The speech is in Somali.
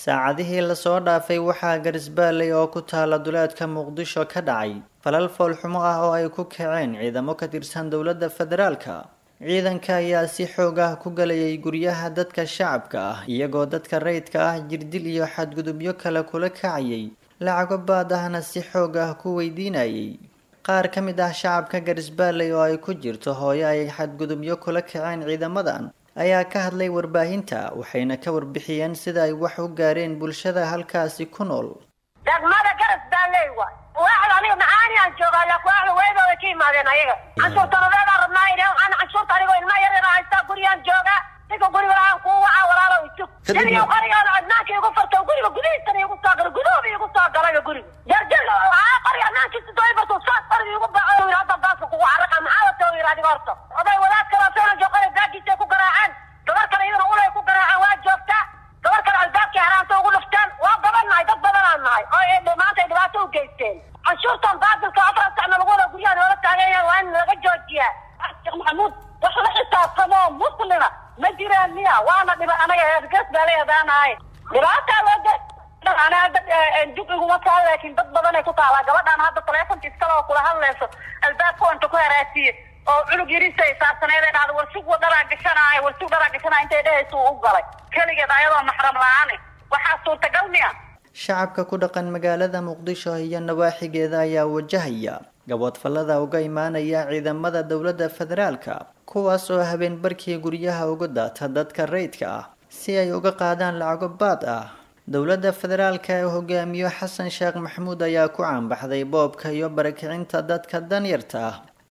saacadihii lasoo dhaafay waxaa garisbaalley oo ku taala duleedka muqdisho ka dhacay falal foolxumo ah oo ay ku kaceen ciidamo ka tirsan dowladda federaalka ciidanka ayaa si xoog ah ku galayay guryaha dadka shacabka ah iyagoo dadka rayidka ah jirdil iyo xadgudubyo kale kula kacayay lacago baad ahna si xoog ah ku weydiinayay qaar ka mid ah shacabka garisbaalley oo ay ku jirto hooyo ay xadgudubyo kula kaceen ciidamadan ayaa ka hadlay warbaahinta waxayna ka warbixiyeen sida ay wax u gaareen bulshada halkaasi ku nool degmada garisbaalley waay waaxda aniga maxaani aan joogaa laakiin waaxda weydooda ka imaadeen ayaga canshuurtanadeedaan rabnaa idhe waxaan canshuurta anigoo ilma yar yar haystaa gurigaan joogaa ninka guriga lahaan kuu wacaa walaalo isug xilliga qorigaada adnaanka igu farto guriga gudihiisana igu soo galay guduhuba igu soo galay guriga jarjir haa qoriga adnaankiisa dooy barto saas qoriga igu baco yidhi hadda baaska kugu caraqa maxaa wata yidhi adiga horta oday wadaad kale soo joogay baagiisa ku garaaceen gabar kale iyadana ulay ku garaaceen waa joogtaa gabar kale albaabkii haraanta ugu dhufteen waa badan nahay dad badanaan nahay oo maanta ay dhibaato u geysteen canshuurtan baasilka afar sacna lagu wada guryaha noola taagan yahay waa in laga joojiyaa sheekh maxamuud wax la xisaabtamo muslima ma jiraan miya waana dhiba anaga heergees baa leedaanahay dhibaataa loo ge ana hadda jug iguma taal laakiin dad badan ay ku taalaa gabadhaan hadda taleefonka iskale oo kula hadlayso albaabka inta ku haraasiye oo cunug yariisa ay saabsaneed ay dhahdo warsug dharaa gashanaayo warsug dharaa gashanaayo intay dhehaysa uu u galay keligeed ayadoo maxram la-aan waxaa suurtagal miya shacabka ku dhaqan magaalada muqdisho iyo nawaaxigeeda ayaa wajahaya gaboodfallada uga imaanaya ciidamada dowladda federaalka kuwaas oo habeen barkii guryaha uga daata dadka rayidka ah si ay uga qaadaan lacago baad ah dowladda federaalka ee hogaamiyo xasan sheekh maxamuud ayaa ku caanbaxday boobka iyo barakicinta dadka danyarta ah